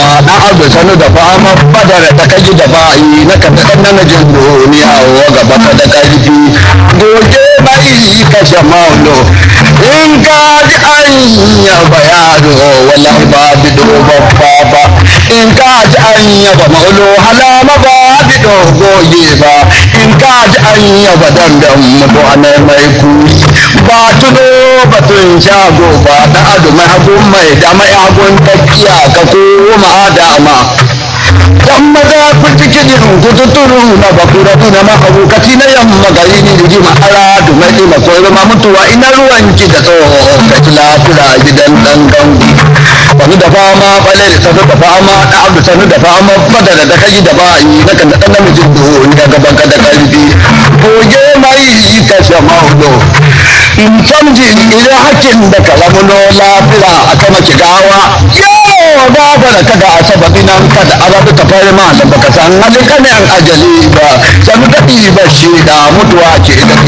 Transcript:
na abu sanu da fama badar da kaji da bayi na ka daɗa namijin duniya wa gaba ka da ƙarfi goge bai kashe maulo in ka ji an yaba yaro wala ba bido babba ba in ka ji an yaba maulo halama ba bido goge ba in ka ji an yaba dandan mutu a mai kuri ba tuno batun shago ba da adu mai hagun mai da mai hagun takiya ka koma dama dan maza ku ciki jirin ku tuturu na bakura na mahabukaci na yamma gari ni da jima ara da mai ma koyo ma mutuwa ina ruwan ki da tsoho ka ci lafira gidan dan gangu wani da fama bale da sanu da fama da abu sanu da fama badara da kaji da bayi na kan da dan namijin duhu ni daga banka da karfi goge mai ka shamaulo in canji idan hakin da kalamuno lafira a kama kigawa yawo ba fara kada a sababi nan kada a rabu ta fari ma da baka san halin kanin ajali ba sanu daɗi ba shi da mutuwa ce da